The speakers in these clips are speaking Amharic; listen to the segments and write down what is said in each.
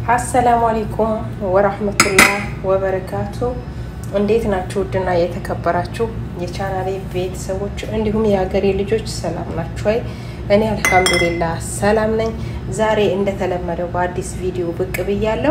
አሰላሙ አሌይኩም ወራህመቱላህ ወበረካቱ። እንዴት ናችሁ? ውድና የተከበራችሁ የቻናሌ ቤተሰቦች እንዲሁም የሀገሬ ልጆች ሰላም ናችሁ ወይ? እኔ አልሐምዱሊላህ ሰላም ነኝ። ዛሬ እንደተለመደው በአዲስ ቪዲዮ ብቅ ብያለሁ።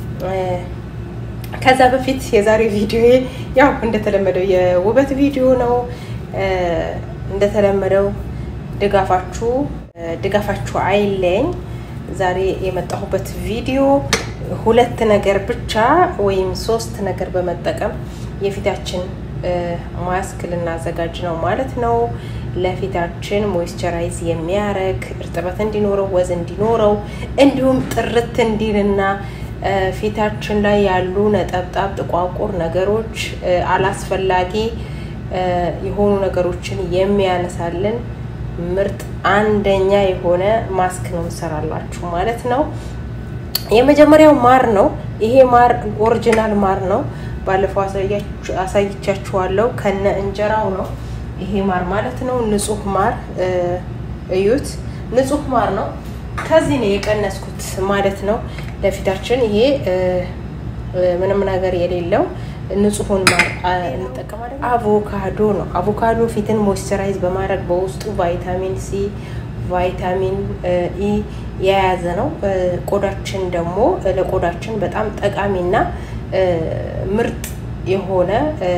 ከዛ በፊት የዛሬ ቪዲዮ ያው እንደተለመደው የውበት ቪዲዮ ነው። እንደተለመደው ድጋፋችሁ ድጋፋችሁ አይለኝ። ዛሬ የመጣሁበት ቪዲዮ ሁለት ነገር ብቻ ወይም ሶስት ነገር በመጠቀም የፊታችን ማስክ ልናዘጋጅ ነው ማለት ነው። ለፊታችን ሞይስቸራይዝ የሚያረግ እርጥበት እንዲኖረው ወዝ እንዲኖረው እንዲሁም ጥርት እንዲልና ፊታችን ላይ ያሉ ነጠብጣብ ጥቋቁር ነገሮች አላስፈላጊ የሆኑ ነገሮችን የሚያነሳልን ምርጥ አንደኛ የሆነ ማስክ ነው እንሰራላችሁ ማለት ነው። የመጀመሪያው ማር ነው። ይሄ ማር ኦሪጂናል ማር ነው። ባለፈው አሳይቻችኋለሁ። ከነ እንጀራው ነው ይሄ ማር ማለት ነው። ንጹህ ማር እዩት፣ ንጹህ ማር ነው። ከዚህ ነው የቀነስኩት ማለት ነው። ለፊታችን ይሄ ምንም ነገር የሌለው ንጹሁን ማር እንጠቀማለን። አቮካዶ ነው። አቮካዶ ፊትን ሞይስቸራይዝ በማድረግ በውስጡ ቫይታሚን ሲ፣ ቫይታሚን ኢ የያዘ ነው። ቆዳችን ደግሞ ለቆዳችን በጣም ጠቃሚና ምርጥ የሆነ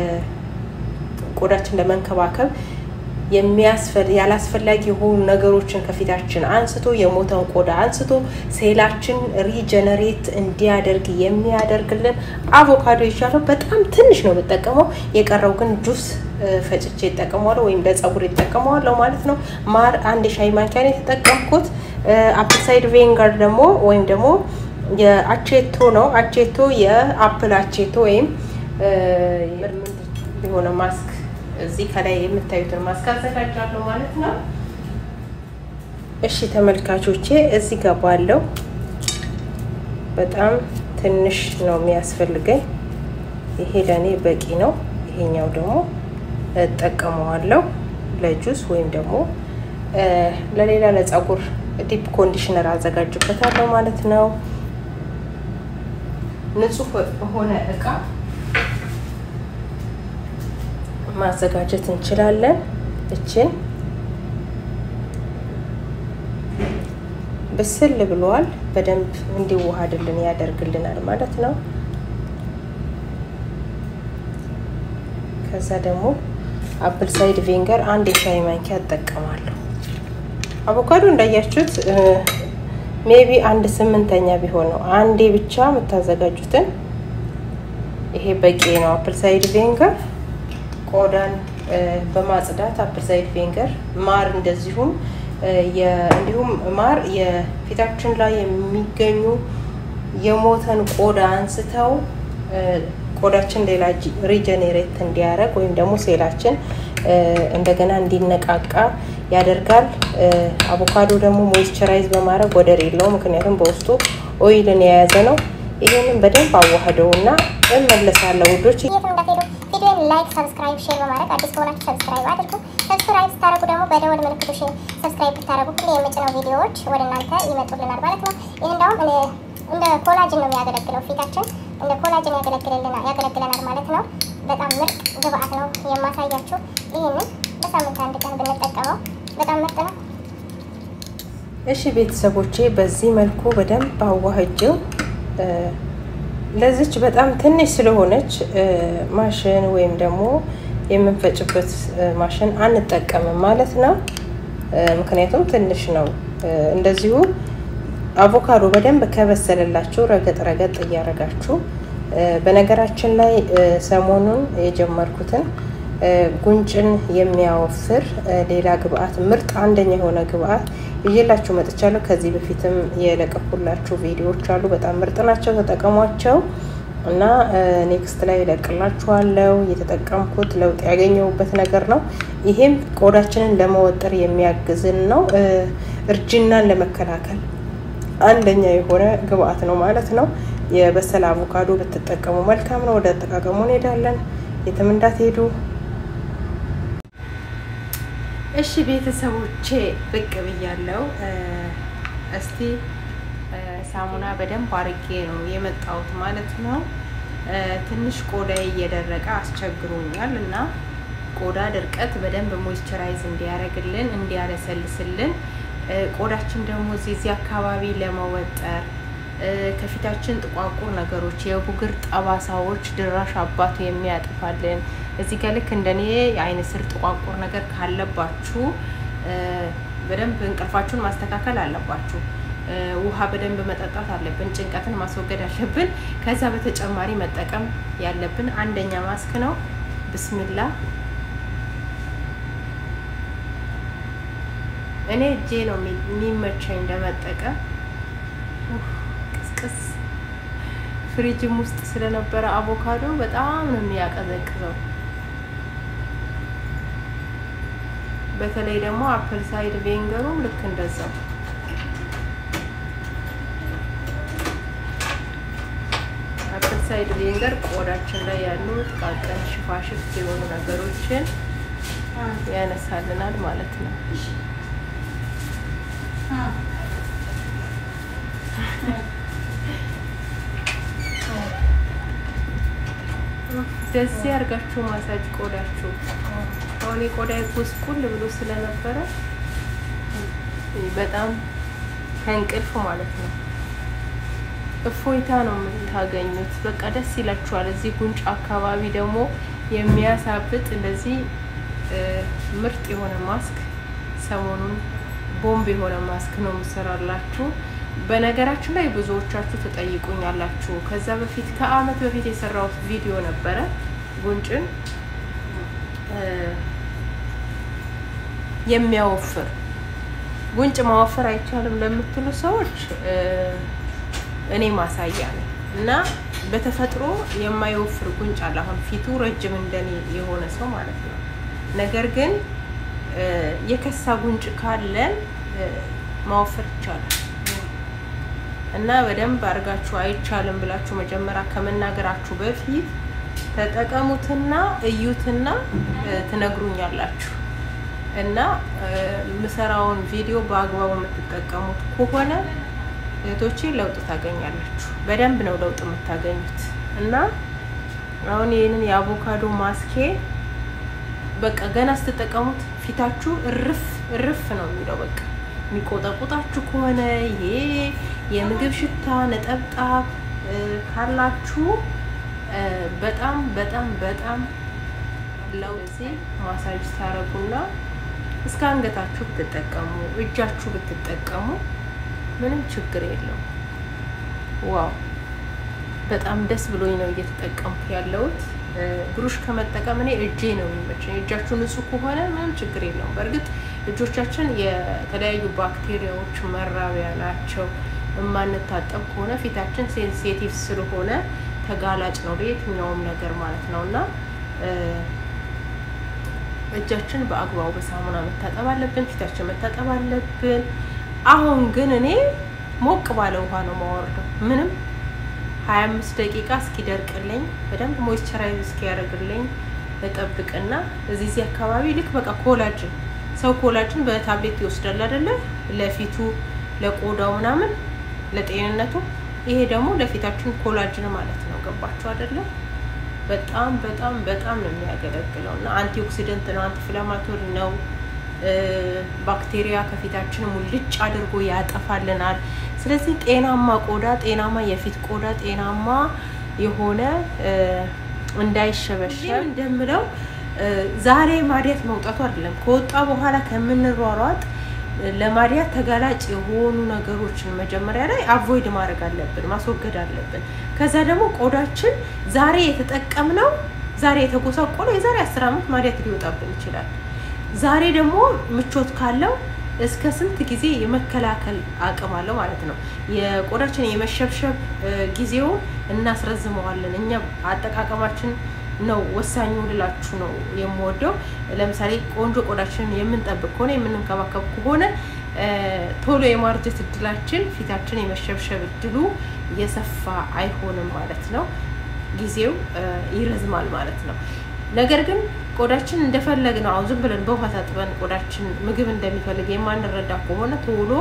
ቆዳችን ለመንከባከብ ያላስፈላጊ የሆኑ ነገሮችን ከፊታችን አንስቶ የሞተን ቆዳ አንስቶ ሴላችን ሪጀነሬት እንዲያደርግ የሚያደርግልን አቮካዶ ይሻለው። በጣም ትንሽ ነው የምጠቀመው። የቀረው ግን ጁስ ፈጭቼ ይጠቀመዋለሁ ወይም ለጸጉር ይጠቀመዋለሁ ማለት ነው። ማር አንድ የሻይ ማንኪያ ነው የተጠቀምኩት። አፕልሳይድ ቬንጋር ደግሞ ወይም ደግሞ የአቼቶ ነው። አቼቶ የአፕል አቼቶ ወይም የሆነ ማስክ እዚህ ከላይ የምታዩትን ማስክ አዘጋጃለሁ ማለት ነው። እሺ ተመልካቾቼ እዚህ ጋር ባለው በጣም ትንሽ ነው የሚያስፈልገኝ። ይሄ ለእኔ በቂ ነው። ይሄኛው ደግሞ እጠቀመዋለሁ ለጁስ ወይም ደግሞ ለሌላ ለጸጉር ዲፕ ኮንዲሽነር አዘጋጅበታለሁ ማለት ነው። ንጹህ በሆነ እቃ ማዘጋጀት እንችላለን። እችን ብስል ብሏል። በደንብ እንዲዋሃድልን ያደርግልናል ማለት ነው። ከዛ ደግሞ አፕል ሳይድ ቪንገር አንድ የሻይ ማንኪያ እጠቀማለሁ። አቮካዶ እንዳያችሁት ሜቢ አንድ ስምንተኛ ቢሆን ነው። አንዴ ብቻ የምታዘጋጁትን ይሄ በቂ ነው። አፕል ሳይድ ቪንገር ቆዳን በማጽዳት አፕል ሳይድ ቪንገር ማር እንደዚሁም እንዲሁም ማር የፊታችን ላይ የሚገኙ የሞተን ቆዳ አንስተው ቆዳችን ሌላ ሪጀኔሬት እንዲያደርግ ወይም ደግሞ ሴላችን እንደገና እንዲነቃቃ ያደርጋል። አቮካዶ ደግሞ ሞይስቸራይዝ በማድረግ ወደር የለው፣ ምክንያቱም በውስጡ ኦይልን የያዘ ነው። ይህንን በደንብ አዋህደውና እመለሳለሁ ውዶች። ቪዲዮን ላይክ፣ ሰብስክራይብ፣ ሼር በማድረግ አዲስ ከሆናችሁ ሰብስክራይብ አድርጉ። ሰብስክራይብ ስታደርጉ ደግሞ በደወል ምልክቱ ሰብስክራይብ ብታደርጉ ሁሌ የምጭነው ቪዲዮዎች ወደ እናንተ ይመጡልናል ማለት ነው። ይህ እንዳውም እንደ ኮላጅን ነው የሚያገለግለው ፊታችን እንደ ኮላጅን ያገለግለናል ማለት ነው። በጣም ምርጥ ግብአት ነው የማሳያችሁ። ይህንን በሳምንት አንድ ቀን ብንጠቀመው በጣም ምርጥ ነው። እሺ ቤተሰቦቼ በዚህ መልኩ በደንብ አዋህጀው ለዚች በጣም ትንሽ ስለሆነች ማሽን ወይም ደግሞ የምንፈጭበት ማሽን አንጠቀምም ማለት ነው። ምክንያቱም ትንሽ ነው። እንደዚሁ አቮካዶ በደንብ ከበሰለላችሁ ረገጥ ረገጥ እያደረጋችሁ በነገራችን ላይ ሰሞኑን የጀመርኩትን ጉንጭን የሚያወፍር ሌላ ግብአት ምርጥ አንደኛ የሆነ ግብአት ይዤላችሁ መጥቻለሁ። ከዚህ በፊትም የለቀኩላችሁ ቪዲዮዎች አሉ። በጣም ምርጥ ናቸው፣ ተጠቀሟቸው እና ኔክስት ላይ እለቅላችኋለሁ። የተጠቀምኩት ለውጥ ያገኘሁበት ነገር ነው። ይሄም ቆዳችንን ለመወጠር የሚያግዝን ነው። እርጅናን ለመከላከል አንደኛ የሆነ ግብአት ነው ማለት ነው። የበሰለ አቮካዶ ብትጠቀሙ መልካም ነው። ወደ አጠቃቀሙ እንሄዳለን። የትም እንዳትሄዱ። እሺ ቤተሰቦቼ ብቅ ብያለው። እስቲ ሳሙና በደንብ አርጌ ነው የመጣሁት ማለት ነው። ትንሽ ቆዳዬ እየደረቀ አስቸግሮኛል እና ቆዳ ድርቀት በደንብ ሞይስቸራይዝ እንዲያደርግልን እንዲያለሰልስልን ቆዳችን ደግሞ እዚህ እዚህ አካባቢ ለመወጠር ከፊታችን ጥቋቁር ነገሮች የቡግር ጠባሳዎች ድራሽ አባቱ የሚያጥፋልን እዚህ ጋር ልክ እንደኔ የአይን ስር ጥቋቁር ነገር ካለባችሁ በደንብ እንቅልፋችሁን ማስተካከል አለባችሁ። ውሃ በደንብ መጠጣት አለብን። ጭንቀትን ማስወገድ አለብን። ከዛ በተጨማሪ መጠቀም ያለብን አንደኛ ማስክ ነው። ብስሚላ እኔ እጄ ነው የሚመቸኝ ለመጠቀም። ቅስቅስ ፍሪጅም ውስጥ ስለነበረ አቮካዶ በጣም ነው የሚያቀዘቅዘው። በተለይ ደግሞ አፕል ሳይድ ቬንገሩም ልክ እንደዛው አፕል ሳይድ ቬንገር ቆዳችን ላይ ያሉ ጥቃቅን ሽፋሽፍት የሆኑ ነገሮችን ያነሳልናል ማለት ነው። ደዚህ አድርጋችሁ ማሳጅ ቆዳችሁ አሁን የቆዳ ጉስቁል ብሎ ስለነበረ በጣም ከእንቅልፍ ማለት ነው እፎይታ ነው የምታገኙት። በቃ ደስ ይላችኋል። እዚህ ጉንጭ አካባቢ ደግሞ የሚያሳብጥ እንደዚህ ምርጥ የሆነ ማስክ ሰሞኑን ቦምብ የሆነ ማስክ ነው የምሰራላችሁ። በነገራችን ላይ ብዙዎቻችሁ ትጠይቁኛላችሁ። ከዛ በፊት ከአመት በፊት የሰራሁት ቪዲዮ ነበረ ጉንጭን የሚያወፍር ጉንጭ ማወፈር አይቻልም ለምትሉ ሰዎች እኔ ማሳያ ነኝ እና በተፈጥሮ የማይወፍር ጉንጭ አለ። አሁን ፊቱ ረጅም እንደኔ የሆነ ሰው ማለት ነው። ነገር ግን የከሳ ጉንጭ ካለን ማወፈር ይቻላል እና በደንብ አድርጋችሁ አይቻልም ብላችሁ መጀመሪያ ከመናገራችሁ በፊት ተጠቀሙትና እዩትና ትነግሩኛላችሁ። እና ምሰራውን ቪዲዮ በአግባቡ የምትጠቀሙት ከሆነ እህቶቼ ለውጥ ታገኛላችሁ። በደንብ ነው ለውጥ የምታገኙት። እና አሁን ይህንን የአቮካዶ ማስኬ በቃ ገና ስትጠቀሙት ፊታችሁ እርፍ እርፍ ነው የሚለው። በቃ የሚቆጠቁጣችሁ ከሆነ ይሄ የምግብ ሽታ ነጠብጣብ ካላችሁ በጣም በጣም በጣም ለውዚ ማሳጅ ታረጉና እስከ አንገታችሁ ብትጠቀሙ እጃችሁ ብትጠቀሙ ምንም ችግር የለውም። ዋው በጣም ደስ ብሎኝ ነው እየተጠቀምኩ ያለሁት። ብሩሽ ከመጠቀም እኔ እጄ ነው የሚመቸኝ። እጃችሁ ንጹህ ከሆነ ምንም ችግር የለውም። በእርግጥ እጆቻችን የተለያዩ ባክቴሪያዎች መራቢያ ናቸው። የማንታጠብ ከሆነ ፊታችን ሴንሲቲቭ ስለሆነ ተጋላጭ ነው ለየትኛውም ነገር ማለት ነው እና እጃችን በአግባቡ በሳሙና መታጠብ አለብን። ፊታችን መታጠብ አለብን። አሁን ግን እኔ ሞቅ ባለ ውሃ ነው ማወርደው። ምንም ሀያ አምስት ደቂቃ እስኪደርቅልኝ በደንብ ሞይስቸራይዝ እስኪያደርግልኝ እጠብቅና እዚህ እዚህ አካባቢ ልክ በቃ ኮላጅን ሰው ኮላጅን በታብሌት ይወስዳል አይደለ? ለፊቱ ለቆዳው ምናምን ለጤንነቱ። ይሄ ደግሞ ለፊታችን ኮላጅን ማለት ነው። ገባችሁ አይደለም? በጣም በጣም በጣም ነው የሚያገለግለው እና አንቲ ኦክሲደንት ነው፣ አንቲ ኢንፍላማቶሪ ነው። ባክቴሪያ ከፊታችን ሙልጭ አድርጎ ያጠፋልናል። ስለዚህ ጤናማ ቆዳ፣ ጤናማ የፊት ቆዳ፣ ጤናማ የሆነ እንዳይሸበሸብ እንደምለው ዛሬ ማዲያት መውጣቱ አይደለም ከወጣ በኋላ ከምንሯሯጥ ለማዲያት ተጋላጭ የሆኑ ነገሮችን መጀመሪያ ላይ አቮይድ ማድረግ አለብን፣ ማስወገድ አለብን። ከዛ ደግሞ ቆዳችን ዛሬ የተጠቀምነው ዛሬ የተጎሳቆለ የዛሬ አስር ዓመት ማዲያት ሊወጣብን ይችላል። ዛሬ ደግሞ ምቾት ካለው እስከ ስንት ጊዜ የመከላከል አቅም አለው ማለት ነው። የቆዳችን የመሸብሸብ ጊዜውን እናስረዝመዋለን። እኛ አጠቃቀማችን ነው ወሳኙ ልላችሁ ነው የምወደው። ለምሳሌ ቆንጆ ቆዳችንን የምንጠብቅ ከሆነ የምንንከባከብ ከሆነ ቶሎ የማርጀት እድላችን ፊታችን የመሸብሸብ እድሉ የሰፋ አይሆንም ማለት ነው። ጊዜው ይረዝማል ማለት ነው። ነገር ግን ቆዳችን እንደፈለግ ነው አሁን ዝም ብለን በውሃ ታጥበን ቆዳችን ምግብ እንደሚፈልግ የማንረዳ ከሆነ ቶሎ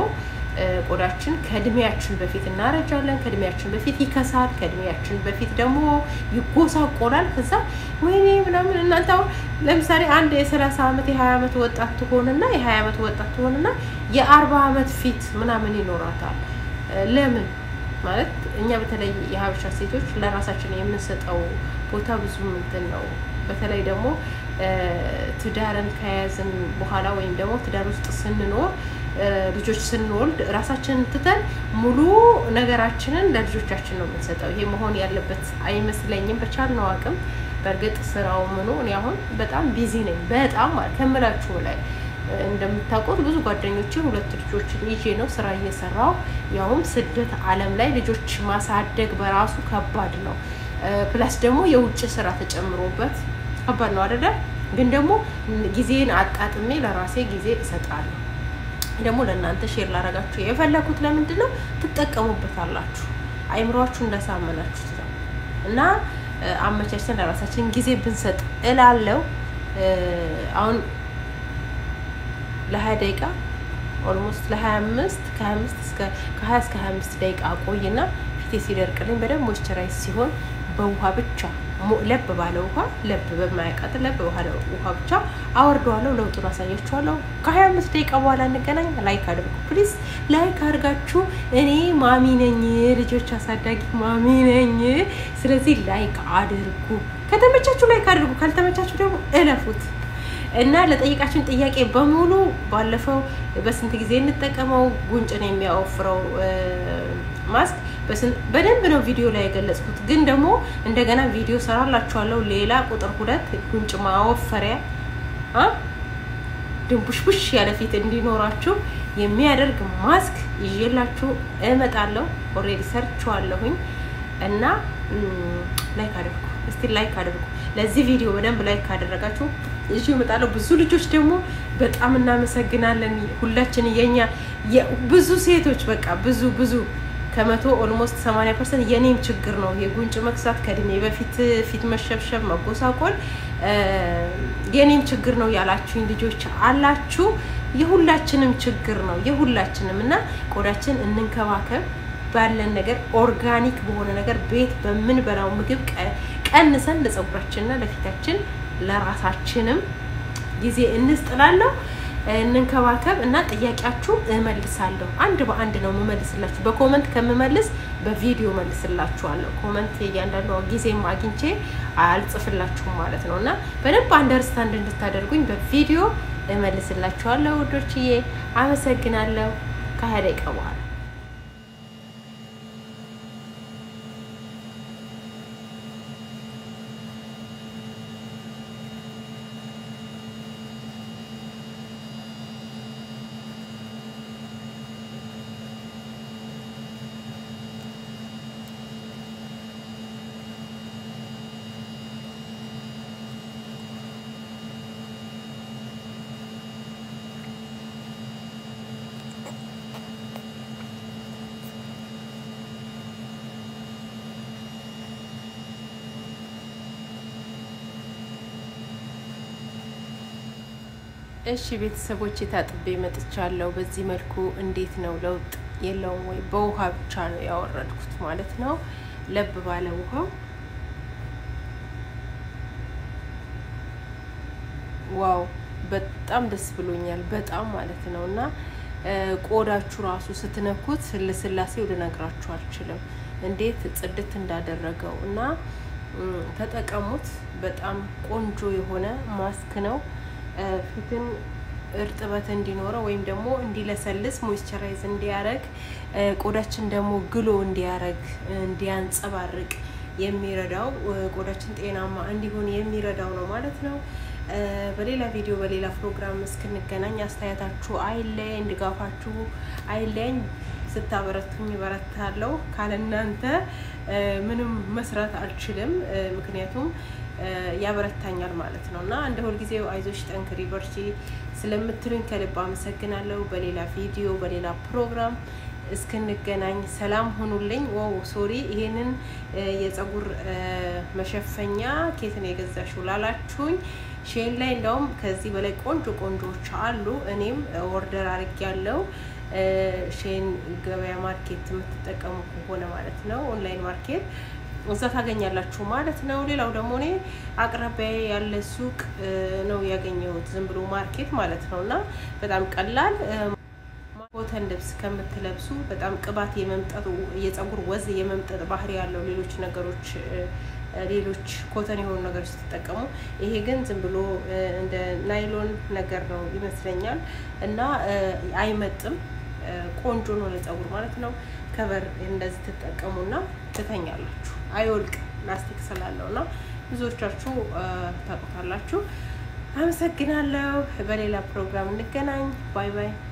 ቆዳችን ከእድሜያችን በፊት እናረጃለን፣ ከእድሜያችን በፊት ይከሳል፣ ከእድሜያችን በፊት ደግሞ ይጎሳቆላል። ከዛ ወይኔ ምናምን እናንተ አሁን ለምሳሌ አንድ የሰላሳ ዓመት የሀያ ዓመት ወጣት ትሆንና የሀያ ዓመት ወጣት ትሆንና የአርባ ዓመት ፊት ምናምን ይኖራታል። ለምን ማለት እኛ በተለይ የሀበሻ ሴቶች ለራሳችን የምንሰጠው ቦታ ብዙ እንትን ነው። በተለይ ደግሞ ትዳርን ከያዝን በኋላ ወይም ደግሞ ትዳር ውስጥ ስንኖር ልጆች ስንወልድ ራሳችንን ትተን ሙሉ ነገራችንን ለልጆቻችን ነው የምንሰጠው። ይሄ መሆን ያለበት አይመስለኝም። በቻልነው አቅም በእርግጥ ስራው ምኑ እኔ አሁን በጣም ቢዚ ነኝ፣ በጣም ማለት ከምላችሁ ላይ እንደምታውቁት ብዙ ጓደኞቼ ሁለት ልጆችን ይዤ ነው ስራ እየሰራው ያውም ስደት ዓለም ላይ ልጆች ማሳደግ በራሱ ከባድ ነው። ፕላስ ደግሞ የውጭ ስራ ተጨምሮበት ከባድ ነው አይደለ? ግን ደግሞ ጊዜን አጣጥሜ ለራሴ ጊዜ እሰጣለሁ። ደግሞ ለእናንተ ሼር ላረጋችሁ የፈለኩት ለምንድን ነው ትጠቀሙበታላችሁ፣ አይምሯችሁ እንዳሳመናችሁት ነው እና አመቻችተን ለራሳችን ጊዜ ብንሰጥ እላለው። አሁን ለሀያ ደቂቃ ኦልሞስት ለሀያ አምስት ከሀያ አምስት እስከ ከሀያ እስከ ሀያ አምስት ደቂቃ ቆይና ፊቴ ሲደርቅልኝ በደንብ ሞይስቸራይዝ ሲሆን በውሃ ብቻ ለብ ባለ ውሃ ለብ በማያቃጥል ለብ ባለ ውሃ ብቻ አወርደዋለሁ። ለውጡን አሳያችኋለሁ። ከሀያ አምስት ደቂቃ በኋላ እንገናኝ። ላይክ አድርጉ ፕሊዝ። ላይክ አድርጋችሁ እኔ ማሚ ነኝ፣ ልጆች አሳዳጊ ማሚ ነኝ። ስለዚህ ላይክ አድርጉ። ከተመቻችሁ ላይክ አድርጉ፣ ካልተመቻችሁ ደግሞ እለፉት። እና ለጠየቃችን ጥያቄ በሙሉ ባለፈው በስንት ጊዜ እንጠቀመው ጉንጭን የሚያወፍረው ማስክ በደንብ ነው ቪዲዮ ላይ የገለጽኩት። ግን ደግሞ እንደገና ቪዲዮ ሰራላችኋለሁ። ሌላ ቁጥር ሁለት ጉንጭ ማወፈሪያ ድንቡሽቡሽ ያለ ፊት እንዲኖራችሁ የሚያደርግ ማስክ ይዤላችሁ እመጣለሁ። ኦልሬዲ ሰርችዋለሁኝ እና ላይክ አድርጉ እስቲ ላይክ አድርጉ። ለዚህ ቪዲዮ በደንብ ላይክ ካደረጋችሁ ይዤ እመጣለሁ። ብዙ ልጆች ደግሞ በጣም እናመሰግናለን። ሁላችን የኛ ብዙ ሴቶች በቃ ብዙ ብዙ ከመቶ ኦልሞስት 80 ፐርሰንት የኔም ችግር ነው። የጉንጭ መክሳት ከእድሜ በፊት ፊት መሸብሸብ፣ መጎሳቆል የኔም ችግር ነው ያላችሁኝ ልጆች አላችሁ። የሁላችንም ችግር ነው የሁላችንም እና ቆዳችን እንንከባከብ ባለን ነገር ኦርጋኒክ በሆነ ነገር ቤት በምንበላው ምግብ ቀንሰን ለፀጉራችንና ለፊታችን ለራሳችንም ጊዜ እንስጥላለሁ። እንንከባከብ እና ጥያቄያችሁ እመልሳለሁ። አንድ በአንድ ነው የምመልስላችሁ። በኮመንት ከምመልስ በቪዲዮ መልስላችኋለሁ። ኮመንት እያንዳንዱ ጊዜም አግኝቼ አልጽፍላችሁም ማለት ነው እና በደንብ አንደርስታንድ እንድታደርጉኝ በቪዲዮ እመልስላችኋለሁ። ውዶችዬ አመሰግናለሁ። ከሀያ ደቂቃ በኋላ እሺ ቤተሰቦች ታጥቤ መጥቻለሁ። በዚህ መልኩ እንዴት ነው ለውጥ የለውም ወይ? በውሃ ብቻ ነው ያወረድኩት ማለት ነው። ለብ ባለ ውሃ ዋው፣ በጣም ደስ ብሎኛል። በጣም ማለት ነው እና ቆዳችሁ ራሱ ስትነኩት ልስላሴው ልነግራችሁ አልችልም፣ እንዴት ጽድት እንዳደረገው እና ተጠቀሙት። በጣም ቆንጆ የሆነ ማስክ ነው። ፊትን እርጥበት እንዲኖረው ወይም ደግሞ እንዲለሰልስ ሞይስቸራይዝ እንዲያረግ ቆዳችን ደግሞ ግሎ እንዲያረግ እንዲያንጸባርቅ የሚረዳው ቆዳችን ጤናማ እንዲሆን የሚረዳው ነው ማለት ነው። በሌላ ቪዲዮ በሌላ ፕሮግራም እስክንገናኝ አስተያየታችሁ አይለየኝ፣ ድጋፋችሁ አይለየኝ። ስታበረቱኝ በረታለሁ። ካለ እናንተ ምንም መስራት አልችልም። ምክንያቱም ያበረታኛል ማለት ነው እና እንደ ሁልጊዜው አይዞሽ፣ ጠንክሪ፣ በርቺ ስለምትሉኝ ከልብ አመሰግናለሁ። በሌላ ቪዲዮ በሌላ ፕሮግራም እስክንገናኝ ሰላም ሁኑልኝ። ዋው ሶሪ፣ ይሄንን የፀጉር መሸፈኛ ኬት ነው የገዛሽው ላላችሁኝ ሼን ላይ እንደውም ከዚህ በላይ ቆንጆ ቆንጆዎች አሉ። እኔም ኦርደር አድርጌያለሁ። ሼን ገበያ ማርኬት የምትጠቀሙ ከሆነ ማለት ነው ኦንላይን ማርኬት እዛ ታገኛላችሁ ማለት ነው። ሌላው ደግሞ እኔ አቅራቢያ ያለ ሱቅ ነው ያገኘሁት፣ ዝም ብሎ ማርኬት ማለት ነው እና በጣም ቀላል ኮተን ልብስ ከምትለብሱ በጣም ቅባት የመምጠጡ የጸጉር ወዝ የመምጠጥ ባህሪ ያለው ሌሎች ነገሮች ሌሎች ኮተን የሆኑ ነገሮች ስትጠቀሙ፣ ይሄ ግን ዝም ብሎ እንደ ናይሎን ነገር ነው ይመስለኛል እና አይመጥም። ቆንጆ ነው ለጸጉር ማለት ነው። ከበር እንደዚህ ትጠቀሙና ትተኛላችሁ። አይወልቅም ላስቲክ ስላለው እና ብዙዎቻችሁ ታውቁታላችሁ። አመሰግናለሁ። በሌላ ፕሮግራም እንገናኝ። ባይ ባይ።